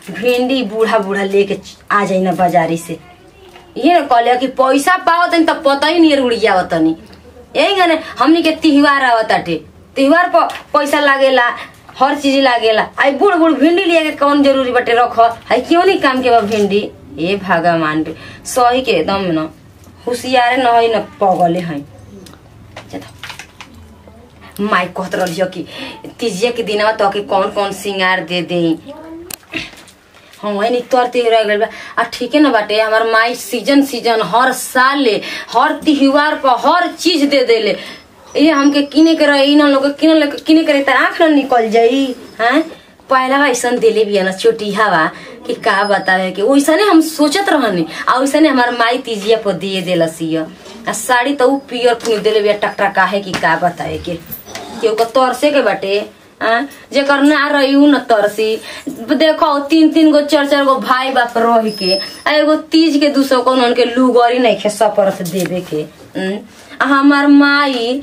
भिंडी बूढ़ा बूढ़ा लेके आ जाई ना बाजारी से ये ना कहले कि पैसा पाओ तनी तब पता ही नहीं उड़िया तनी यही गने हमनी के त्योहार आवताटे त्योहार पर पैसा लागेला हर चीज लागेला आई बूढ़ बूढ़ भिंडी लिया के कौन जरूरी बटे रख आई क्यों नहीं काम के बा भिंडी ए भगवान रे सही के एकदम न होशियारे न है न पगले है माई कहत रहियो कि तीजिया के दिनवा तो के कौन कौन सिंगार दे दे हाँ वही नहीं तोर त्योहार गइल बा आ ठीक है ना बाटे हमार माई सीजन सीजन हर साल ले हर त्योहार पर हर चीज दे देले ये हमके किने के रही ना लोग किने ले किने करे त आँख न निकल जाई हैं पहला ऐसन दिले भी है ना छोटी हवा कि का बतावे कि वैसने हम सोचत रहनी आ वैसने हमार माई तीजिया पर दिए देलसिया आ साड़ी तो उ पियर कुनी देले बिया टकटा काहे कि का बतावे के केहू के तरसे के बाटे हाँ जेकर ना रही उ न तरसी देखो तीन तीन गो चार चार गो भाई बाप रह के आ एगो तीज के दूसरो को उनके लुगरी नहीं खे सपर से देवे के हम्म। आ हमार माई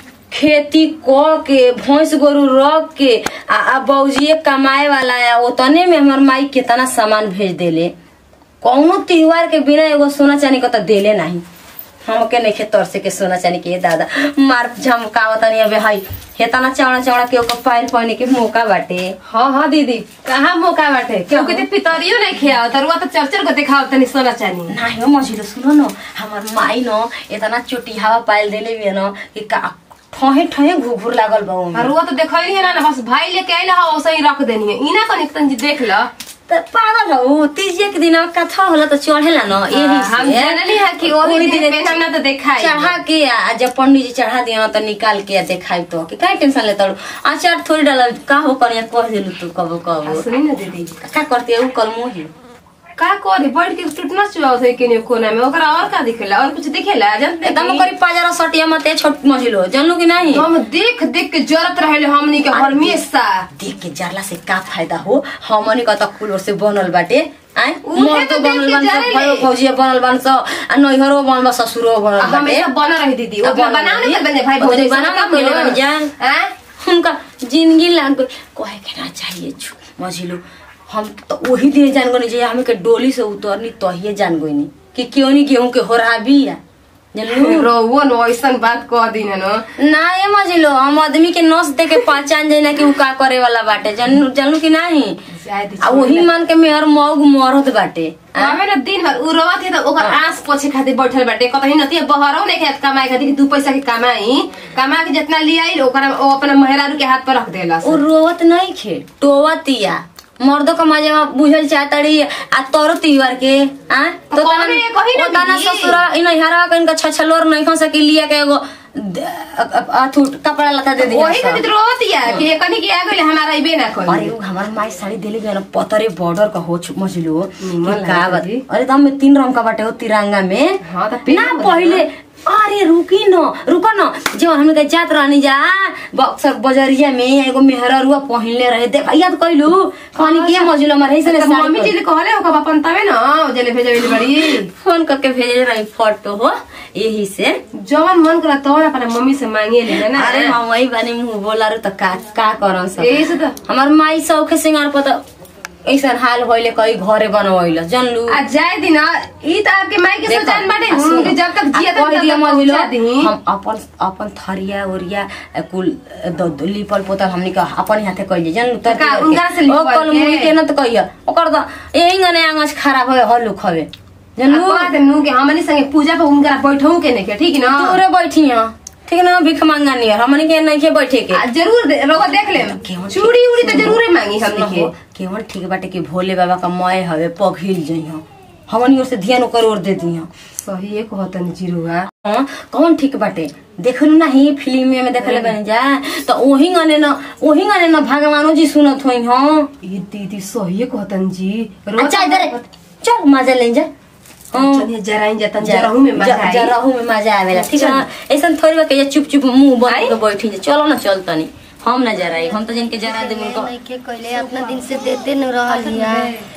खेती क के भैंस गोरु रख के आ, आ बौजिए कमाए वाला है ओतने में हमार माई कितना सामान भेज देले कौनो त्योहार के बिना एगो सोना चांदी को तो देले नहीं हमके नहीं तरसे के सोना चांदी के दादा मार झमकावत नहीं अबे हई हेतना चौड़ा चौड़ा के ओकर पायल पहने के मौका बाटे हाँ हाँ दीदी कहाँ मौका बाटे क्यों कहते पितरियो नहीं खियाओ तरुआ तो चरचर को दिखाओ तनी सोना चानी नाही हो मझिलो सुनो न हमार माई न इतना चोटी हवा पायल देले बिया न कि का ठहे ठहे घुघुर लागल बा ओमे। तरुआ तो देखा ही है ना बस भाई लेके आइला हो वैसे ही रख देनी है इना कनी तनी देख लो त पागल हो तीजिया के दिन कथा होला त चढ़ेला न यही हम से जानली है कि ओही ओही दिन दिन पे हमने तो देखा ही चढ़ा के आ जब पंडित जी चढ़ा दिया त निकाल के आ देखाई तो कि काहे टेंशन लेता अचार थोड़ी डाल का हो करिया कह देलु तू कबो कबो सुनी ना दीदी का करते उ कलमो ही का करे बैठ के टूटना चुआ थे केने कोना में ओकरा और का दिखेला और कुछ दिखेला जानते एकदम करी पाजरा सटिया मते छोट मझिलो जानलू कि नहीं हम देख देख के जरत रहले हमनी के हमेशा देख के जरला से का फायदा हो हमनी का त कुल से बनल बाटे आय उहे मोर तो तो देख बनल के बन सब जरेले। भयो भौजिया बनल बन सब आ नैहरो बनल बा ससुरो बनल बाटे हमेशा बना रही दीदी अब वो बना बनाओ रही। ना बने भाई अब भौजाई बना सब ना काम कोइले करो। बन जान। हैं? उनका जिंदगी लाग गई कहे के ना चाहिए छु मझिलो हम तो वही दिन जान गनी जे हमें के डोली से उतरनी तहिए जान गनी कि क्यों नहीं गेहूं के होरा बिया जानलू रोवो न ऐसन बात कह दी न ना ये मझिलो हम आदमी के नस दे के पहचान जाए ना कि उ का करे वाला बाटे जानलू जानलू कि नहीं शायद आ वही मान के मेहर मौग मरत बाटे आ? हमें न दिन भर उ रोवत है तो ओकर आंस पोछे खातिर बैठल बाटे कतही नती बहरो नहीं खात कमाए खातिर कि दू पैसा के कमाई कमा के जितना लियाई ओकरा ओ अपना मेहरारू के हाथ पर रख देला उ रोवत नहीं खे टोवतिया मर्दों का मजा में बुझल चाहतड़ी आ तोरो त्योहार के आ तो कौन है? कही ना तना दीदी। ससुरा इ नहीं हरा के इनका छछलोर नहीं खा सके लिया के एगो द- अ- अ- अथु कपड़ा लता दे दिया वही खातिर रोवत या कि कनी के आ गइल हमारा इबे ना अरे करी उ हमार माई साड़ी देले गए ना पतरे बॉर्डर का हो छु- मझिलो निमन कि का लागता बात जी। अरे दम में तीन रंग का बाटे हो तिरंगा में हाँ, तो पेन ना में पहले अरे रुकी न रुको न जो हम के जात रहनी जा बक्सर बजरिया में एगो मेहररुआ पहिनले रहे देख याद कइलू कहनी के मझिलो मारे ऐसे तो मम्मी जी कहले ओकर अपन तबे न जेले भेजे बड़ी फोन करके भेजे रही फोटो हो यही से जवन मन करा तवन अपना मम्मी से मांगे ले ना अरे हम वही बानी मुंह बोला रे तो का का करन सब यही से तो हमार माई सौखे सिंगार पर तो ऐसा हाल होइले कई घरे बनवैल जानलू आ जाए दिन ई त आपके माई के देखो, सोचान बाटे आ सुनो, उनके जब तक आ जिया कह तब दिया तक मझिलो, पहुंचा दी हम अपन अपन थरिया उरिया अ, कुल अ, द- द- लिपल पोतल हमनी का अपन हाथे कइले जन तर का, उनकरा से लिपल कल के? मुई के न त कहिया ओकर त यही गने आंगज खराब होय हल्लू खवे जानलू बात नु के हमनी संगे पूजा पे उनकरा बैठऊ के ने के ठीक न दूरे बैठी हैं ठीक ना भीख मांगा नहीं है हमनी के नहीं के बैठे के आ, जरूर दे- रउआ देख ले केवन चूड़ी उड़ी तो जरूर मांगी हमनी के केवल ठीक बाटे कि भोले बाबा का मय हवे पघिल जइहा हमनी ओर से ध्यान ओकर ओर दे दिहा सही एक कहतन जीरुआ हाँ, कौन ठीक बाटे देखलू ना ही फिल्म में देखले बन जा तो ओही गने न ओही गने न भगवानो जी सुनत होई हां ये दीदी सही कहतन जी रउआ अच्छा इधर चल मजा ले जा हाँ। चलिए जराइन जतन जरहू में मजा आई जरहू में मजा आवेला ठीक है ऐसा थोड़ी बा के चुप चुप मुंह बंद के बैठी जा चलो ना चल तनी हम ना जराई हम तो जिनके जरा दे उनको नइखे कइले अपना दिन से देते न रहल हिया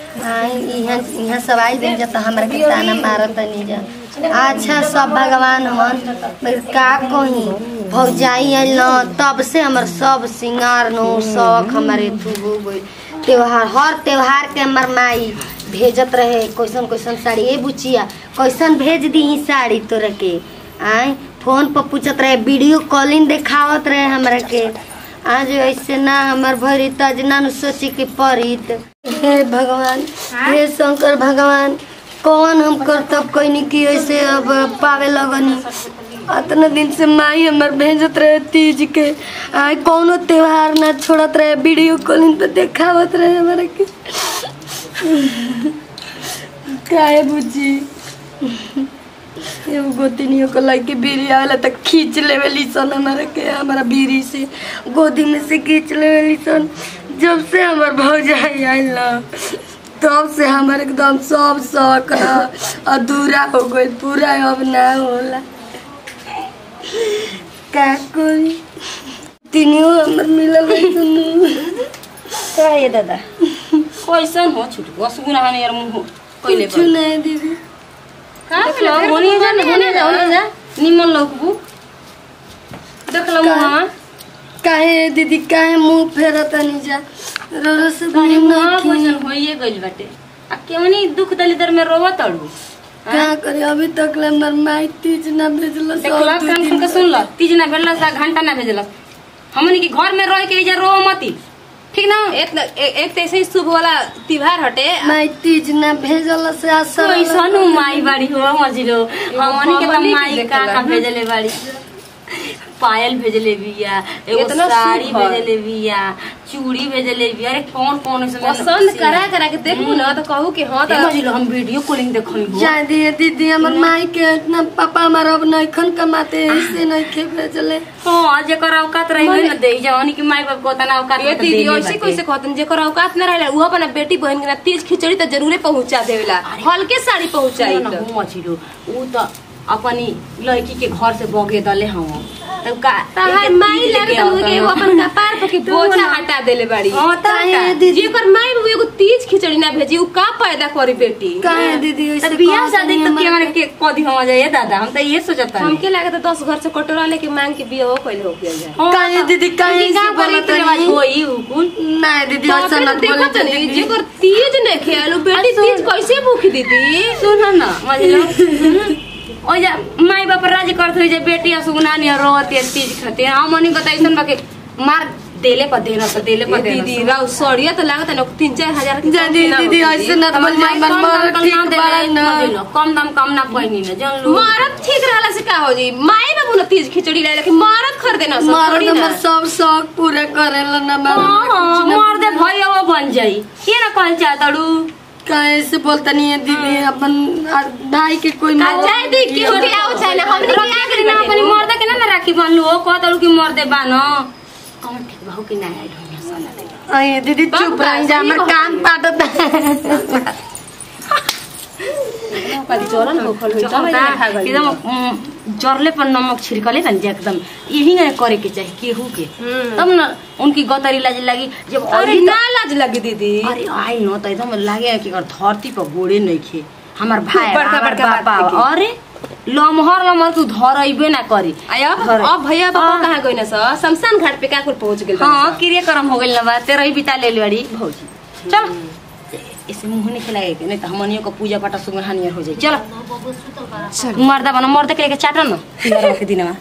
आई इहाँ इहाँ सब आई दिन जा त हमरा के ताना मारत नहीं जा अच्छा सब भगवान मन मगर का कही भौजाई आइल न तब से हमर सब सिंगार नो शौक हमारे तू हो गइल त्योहार हर त्योहार के हमर माई भेजत रहे कैसन कैसन साड़ी ए बुचिया कैसन भेज दी साड़ी तोरा के आय फोन पर पूछत रहे वीडियो कॉलिंग देखावत रहे हमरा के आज ऐसे ना हमर भरी तज ना नु सोची के पड़ित हे भगवान हे शंकर भगवान कौन हम करतब कैनी की ऐसे अब पावे लगनी अतना दिन से माई हमर भेजत रहे तीज के आय कौनो त्योहार ना छोड़त रहे वीडियो कॉलिंग पे देखावत रहे हमरा के काहे बुझी एगो गोतिनियों को लड़के बीरी आवेला तक खींच लेवेली सन हमारा के हमारा बीरी से गोदी में से खींच लेवेली सन जब से हमार भौजाई आयल ना तब से हमार एकदम सब शौक ना अधूरा हो गई पूरा अब ना होला का कोई तीनियो हमर मिलल है सुनू का ये दादा कैसन हो छुट असुगुना हाने यार मुंह कइले कुछ नहीं दीदी देख लो होने जा होने जा होने जा निमन लोगबू देख लो का? मुंह काहे दीदी काहे मुंह फेरत नहीं जा रोरो से तनी नहीं मुंह की। भोजन होइए गइल बाटे आ क्यों नहीं दुख दलिदर में रोवत अड़ू क्या करे अभी तक ले हमर माई तीज ना भेजल देख लो कान सुन के सुन लो तीज ना भेजलस आ घंटा ना भेजलस हमनी के घर में रह के इजा रो मती ठीक ना एक एक एक तो ऐसे ही शुभ वाला त्योहार हटे माई तीज ना भेजल से आशा कैसन हो माई बाड़ी हो मजिलो हमनी के त हमनी के माई का देखला। का भेजले बाड़ी पायल भेजले बिया एगो इतना साड़ी सुघर। भेजले बिया चूड़ी भेजले बिया अरे कौन कौन इसमें पसंद करा करा के देखू ना तो कहू कि हाँ तो मजिलो हम वीडियो कॉलिंग देखनी हो जा दिए दीदी हमर माई के इतना पापा हमार अब नहीं खन कमाते ऐसे नहीं खे भेजले हां जेकर औकात रही ना दे जवानी की माई बाप को तना औकात ये में तो दीदी देले ऐसे बाटे। कैसे कहतन जेकर औकात न रहला वो अपना बेटी बहन के ना तीज खिचड़ी तो जरूरे पहुंचा देवेला हल्के साड़ी पहुंचाई सुनो ना, तो हो मछिलो ऊ त अपनी लड़की के घर से बगे दले हम तब का तहार एक माई तीज लगे लेके तो के वो आवता। अपन कपार पर के बोझा हटा देले बाड़ी हाँ, तब काहे का? दीदी जेकर माई बाबू एगो तीज खिचड़ी ना भेजी उ का पैदा करी बेटी काहे दीदी ऐसे तब बियाह कहत शादी नहीं तो हमरा के मारे के? के कदी हम जाए दादा हम तो ये सोचता हमके लगे तो दस घर से कटोरा लेके मांग के बिया हो कैले हो गया जाए काहे दीदी काहे ऐसे बोलत रिवाज नहीं? होई हुकुन नहीं दीदी तो ऐसा फिर मत देखो बोले तो नहीं दीदी जेकर तीज ने खेलू बेटी तीज कैसे भूखी दीदी सुन न मजलो ओ जा माई बाप राज करत होई जे बेटी असुगनानी रोती तीज खातिर हम मनी बताइसन बाकी मार देले पर देना पर देले पर देना दीदी राव सड़िया तो लागत है ना तीन चार हजार की जा दीदी दीदी ऐसे ना बोल जा हमर मर ठीक बाड़ा ना कम दाम कम ना पहिनी न जन लो मारत ठीक रहला से का हो जी माई बाबू ना तीज खिचड़ी लाए लेकिन मारत खरीदे ना सब मर्द थोड़ी हमर ना सब शौक पूरा करेला ना हां हां मैं मर दे भैया वो बन जाई ये ना कहल चाहतड़ू काहे से बोलता नहीं है दीदी अपन आ, भाई के कोई आ मौत जाए दी की होके आओ चाहे ना हमने रखा क्या करी ना अपनी मर्द के ना ना राखी बांधलू ओ कहतड़ू कि मर दे बानो कौन ठीक बहु कि ना आई ढोनिया सोना दे अरे दीदी बाप चुप रे, रह जा सही हमर कहत कान पाटत कदी चोरन हो खल होई चल खा गई एकदम उम, जरले पर नमक छिड़कले ना जे एकदम यही ना करे के चाहिए केहू के हम्म। तब ना उनकी गतरी लाज लगी जब अरे आई ना लाज लगी दीदी अरे आई न त एकदम लागे कि अगर धरती पर गोड़े नहीं खे हमार भाई बड़का हमार बड़का बात बापा देखी। अरे लमहर लमहर तू धरइबे ना करी आया घरे। अब भैया बाबा हाँ। कहाँ गई ना सर शमशान घाट पे का कुल पहुंच गेल हाँ क्रियाक्रम हो गइल ना बा तेरह ही बिता ले बड़ी भौजी चल इसे मुंह नहीं खिलाए के नहीं तो हमनियों को पूजा पाठ सुगर हानियर हो जाए चलो मर्दा बना मर्दा के लेके चाटा ना तिहार के दिन में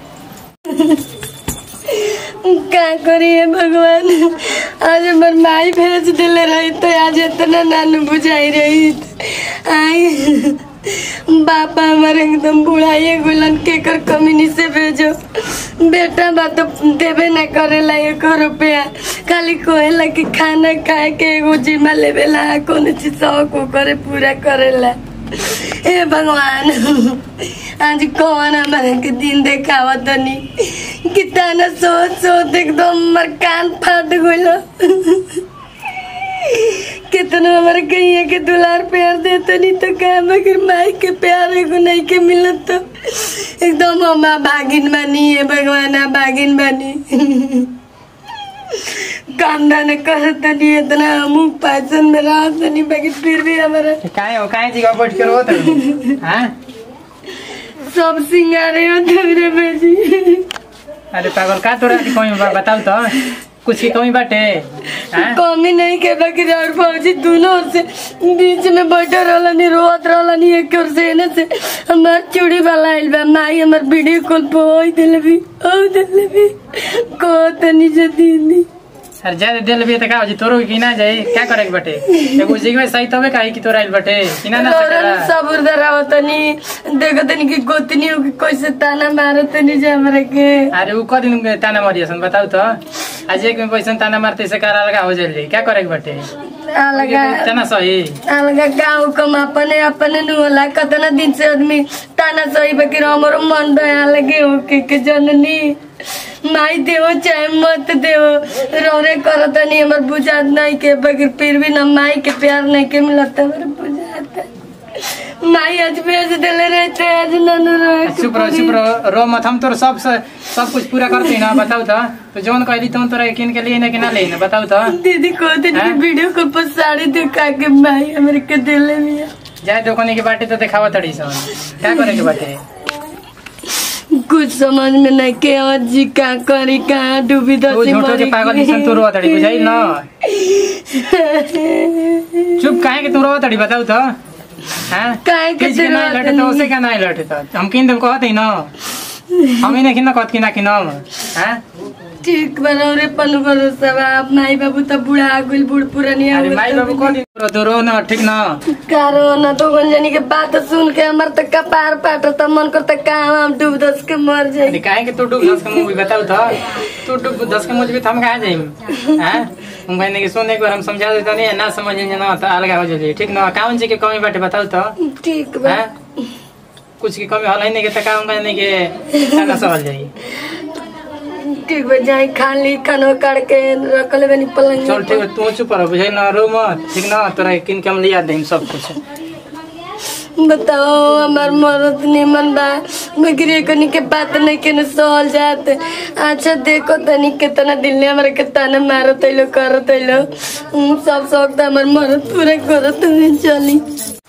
का करिए भगवान आज हमर माई भेज दिले रही तो आज इतना नानू बुझाई रही आई बापा हमारे एकदम बुढ़ाइए गुलन के कर कमीनी से भेजो बेटा बा तो देबे ना करेला एक रुपया खाली कोहेला कि खाना खाए के एगो जिम्मा लेवेला कौन चीज शौक वो करे पूरा करेला ए भगवान आज कौन हमारे के दिन देखावा तनी कितना सोच सोच एकदम हमर कान फाट गइल कितना हमारे कहिए के दुलार प्यार देते नहीं तो क्या मगर माई के प्यार एगो नहीं के मिलत तो एकदम हम भागिन बनी है भगवान आ भागिन बनी काम दाना करत नहीं इतना हम पैसन में रहत नहीं बाकी फिर भी हमारा काहे हो काहे जी बैठ के रोत हाँ सब सिंगारे हो तेरे बेजी अरे पागल का तोरा कोई बा- बताऊ तो कुछ की कमी बाटे हैं कमी नहीं के बाकी और फौजी दोनों ओर से बीच में बैठे रहलनी रोत रहलनी एक ओर से एने से हमार चूड़ी वाला आइल बा माई हमार वीडियो कॉल पे ओई दिले भी ओ दिले भी को तनी जे दीदी सर ज्यादा दिल भी त का हो जी तोरो की ना जाई क्या करे के बाटे एगो जिग में सही तबे काहे कि तोरा आइल बाटे कि ना ना लौरन सकेला सबूर दराव तनी देखो तनी की गोतनी हो कि कैसे ताना मारो तनी जे हमरा के अरे उ क दिन ताना मारियसन बताऊ तो आज एक में पैसा ताना मारते से कारा लगा हो जाइल क्या करे के बाटे अलगा ताना सही अलगा गाँव कम अपने अपने नु होला कतना दिन से आदमी ताना सही बकी हमरो मन दया लगे हो के के जननी माई देवो चाहे मत देवो रौरे करत नहीं हमर बुझात नहीं के बगैर फिर भी ना माई के प्यार नहीं के मिलता हमर बुझात माई आज भेज देले रहते आज ननु रहे चुप रहो चुप रहो रो मत हम तोर सब से- सब कुछ पूरा करते ना बताऊ तो तो जौन कहली तुम तोरा किन के लिए ना कि ना ले ना बताऊ तो दीदी को दिन हैं? वीडियो कॉल पर साड़ी दिखा के माई हमरे के देले मिया जाए दुकानी के बाटे तो दिखावा तड़ी सन क्या करे के बाटे कुछ समझ में नहीं के जी का करी कहाँ डूबी तू दसी झूठो के पागल निसन तू रोवा तड़ी बुझाई ना चुप काहे के तू रोवा तड़ी बताऊ तो हैं काहे के किस के तू नहीं रोवा लटे तो तड़ी? उसे का नहीं लटे तो हम किन देम कहत ही ना हम ही नहीं कहत कि ना कि ना हैं ठीक बनाओ रे पनु भरोसा बा आप माई बाबू तो बुढ़ा गुल बुढ़ पुरानी अरे माई बाबू कह दिन रो तो रो ना ठीक ना कारो न तो गंजनी के बात सुन के हमर त कपार पाटत मन करता कहाँ हम डूब दस के मर अरे जाई काहे के तू डूब दस के मूवी बताऊ तो तू डूब दस के मूवी तो हम कहाँ जाइम हैं हम कहने की सुन एक बार हम समझा देता नहीं ना समझ ना तो अलग हो जाइए ठीक ना काउन जी के कमी बाटे बताऊ तो ठीक बा हैं कुछ की कमी होला ही नहीं के तो काम कहने के ना समझ जाइए ठीक बा जाई खा ली खाना काट के रख ले बनी पलंग चल ठीक है तू चुप रहो बुझाई ना रो मत ठीक ना तोरा किन के हम लिया देम सब कुछ बताओ हमार मरद निमन बा मगरे कनी के बात नहीं के न सहल जात अच्छा देखो तनी कितना दिल ने हमारे के ताना मारो तैलो करो तैलो हम सब शौक त हमार मरद पूरा करो तुम्हें चली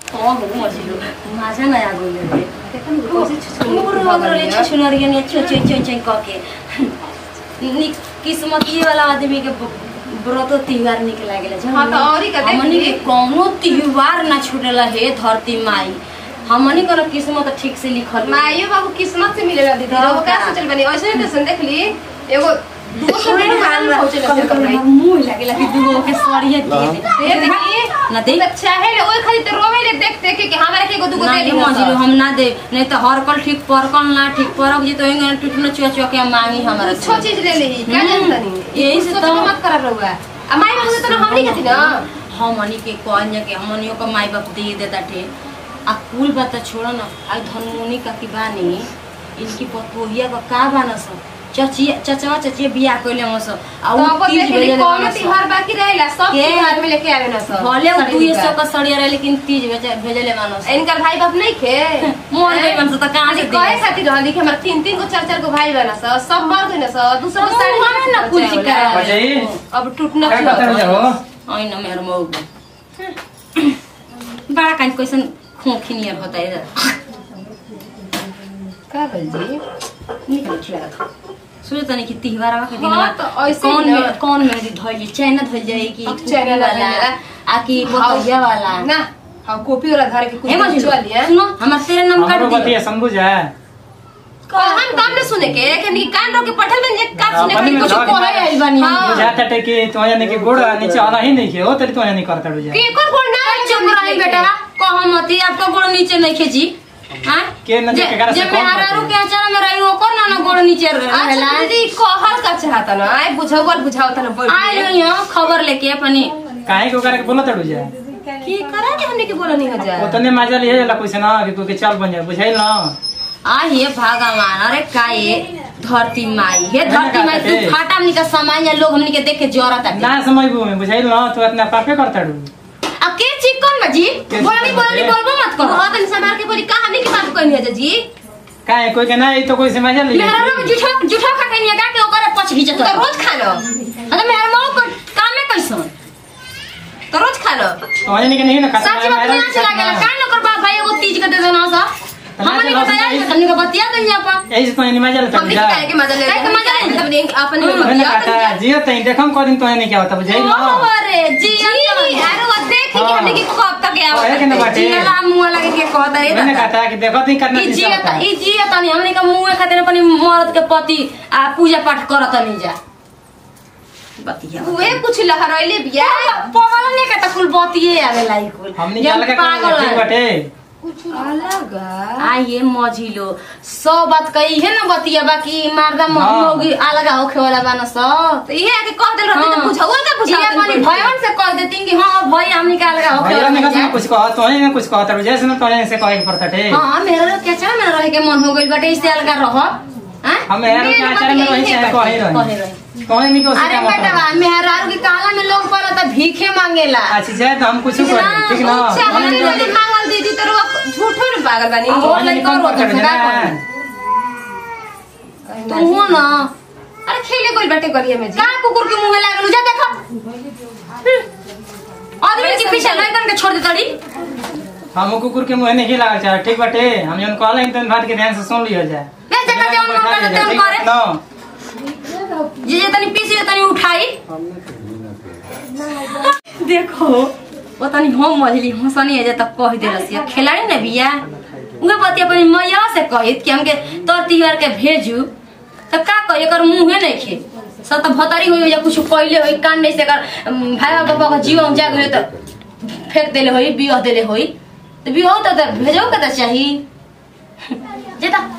माझा नया गोले छुछुनरिया छो छो छो छो कह के नि किस्मत ये वाला आदमी के ब- व्रतो त्योहार निक लागेला जब हाँ, तो औरी का देख हमनी के ली। कौनो त्योहार ना छूटेला हे धरती माई हमनी के किस्मत ठीक से लिखल बा। माइयो बाबू किस्मत से मिलेला दीदी हाँ, वो क्या का? सोचल बनी ऐसे नहीं तो देख ली एगो दो सौ रुपये दुकान में पहुंचे कभी लगते कभी कपड़े मुंह लागेला कि दूगो के सड़िए दे दे ये देखी ना दे तो चाहे ले ओए खाली तो रोवे ले देख देख के हमारे के एगो दुगो दे नहीं दी मजिलो हम ना दे नहीं तो हर कल ठीक परकल ना ठीक परक जी तो एंगे टूटना चुआ चुआ के मांगी हमारा कुछ चीज ले ली क्या हम्म। जानता नहीं यही से तो- मत कर रहुआ आ माई बाबू से तो हमनी के थी ना हमनी के कहन जा के हमनियों का माई बाप दे देता ठे आ कुल बात तो छोड़ो ना आ धनमुनी का की बानी इनकी पतोहिया का का बाना सब चचिया चचवा चचिया बियाह कइले हम सब आ तो उ अब तीज देख ली भेजले कौन बाना सब। त्योहार बाकी रहेला सब के? त्योहार में लेके आवे ना सब भले उ साड़ी दुई सौ दुकान। का सड़िया रहे लेकिन तीज भेजे- भेजले मानो सब। इनकर भाई बाप नहीं खे मोर गई मन से तो कहाँ से अरे कहे दिए? खातिर रहली कि हमारे तीन तीन को चार चार को भाई बना सब सब मर गए ना सब दूसरा को तो साड़ी वहाँ ना कुछ बचावे करा। वाला। बजाई अब टूटना क्या करते शुरू हो ऐ न मेरो मौग बड़ा कान कैसन खोखी नियर होता है का भइल जी निकल खिला सोचे तनी कि तिहार के दिन हाँ, तो ऐसे कौन ही ना। में कौन में धोई चाइना धोई जाए कि अब कुकू चाइना धोई वाला जाला। आ कि बतैया वाला ना हाँ कॉपी वाला धर के कुछ ए मजी चल लिया सुनो हमार तेरे नाम काट हमरो दिया बतिया समझ है हम काम न सुने के कि कान रोक के पठल बन जे का सुने अपनी के में कुछ धर के कोहे मारे। आइल बानी हम। हाँ। बुझाता टे कि तो यानी कि गोड़ नीचे आला ही नहीं के हो तरी तो यानी करता रुजा के कोन कोन ना चुप रही बेटा कहो मती आपका गोड़ नीचे नहीं खेची हां के न देखे करा से जब कौन मैं बात हरारू है? के अचार में रही हो को ना ना गोड़ नीचे रहेला अच्छा दीदी कहल का चाहता ना आए बुझावल बुझावता ना बोल आई रही हो खबर लेके अपनी काहे को करे बोला तड़ू जा की करा के हमने के बोला नहीं हो जाए ओतने मजा लिए जाला कुछ ना कि कोई के चल बन जाए बुझाइल ना आ हे भगवान अरे का ये धरती माई हे धरती माई तू ए। फाटा हमनी का सामान या लोग हमनी के देख के जरत आते ना समझबू में बुझाइल ना तू इतना पापे करता डू अब के चिकन में जी के बोलनी चिकन बोलनी में? बोलबो मत करो बहुत दिन समार के बोली कहानी की बात कहनी है जी काहे कोई के ना ई तो कोई से मजा लिए मेरा लोग जुठा जुठा खा के निया के ओकर पछ घिचत तू तो रोज खा लो अरे मेरा मां को काम में कैसन तो रोज खा लो तो यानी कि नहीं ना खाता सच बात ना चला गेला का न कर बाप भाई एगो तीज के दे देना सा हमनी बताया हमनी का बतिया दे यहाँ पर यही से तो नहीं मजा लेता हम भी काहे के मजा ले काहे के मजा ले? हमने अपन हम्म, मैंने बतिया कहा जियो तई देखम को दिन तो नहीं क्या होता बुझाई ना अरे जी जी यार वो देख कि हमने की कब तक ओए के आवा ना बाटे जिया मुंह लगे के कहता रे मैंने दादा कहा था कि देखो ती करना ई नहीं जिया चाहता ई जिया तनी हमनी का मुंह खातिर अपनी मर्द के पति आ पूजा पाठ करत नहीं जा बतिया उहे कुछ लहरैले बिया पागल नहीं का त कुल बतिये आवे लाई कुल हमनी जब क्या लगा पागल ठीक है। बटे अलग आइए मझिलो सब बात कही है ना बतिया बाकी मारदा हाँ। लोग अलग होखे वाला बाना सब तो इहे आके कह देल रहती तो बुझाऊ का जी बुझाऊ अपनी भयन से कह देती कि हाँ भाई हमनी का अलग होखे भैया ने वाला कहा बा। कुछ कहा तो ने कुछ कहा तो जैसे ना तो से कहे पड़ता थे हाँ मेरा लोग क्या चाह मेरा रहे के मन हो गइल बाटे इससे अलग रह हैं? हम यार के आचार में रही चाहे कहे कहे रही रही। तो नहीं को अरे बेटा मेहरारू की काला में लोग पर तो भीखे मांगेला अच्छी जाए तो हम कुछ कर ठीक ना चाहले वाली मांगल दीदी तो वो झूठो न पागल बानी अब तो नहीं कम कर कर का देना तू हो ना अरे खेले कोई बैठे करिए में जी का कुकुर के मुंह लागल जा देखो आदमी के पीछे लड़कन के छोड़ दे तड़ी हम कुकुर के मुंह नहीं लगा चाहे ठीक बटे हम जन कहला इंतन बात के ध्यान से सुन लियो जाए ले जका जौन मन करे तेन करे ना जे जे तनी पीछे तनी उठाई देखो वो तनी हम मजली हंसनी है जे तक कह दे रसिया खिलाड़ी न बिया उहे बतिया अपनी मैया से कहित कि हमके तोर तिहार के भेजू तो का कही एकर मुंहे नहीं खे सब तो भतरी होई या कुछ कइले होई कान नहीं से एकर अम, भाई बाबा का जीवन जाग होई तो फेंक देले होई बियाह देले होई तो बियाह तो तो भेजो के तो चाहिए जे तो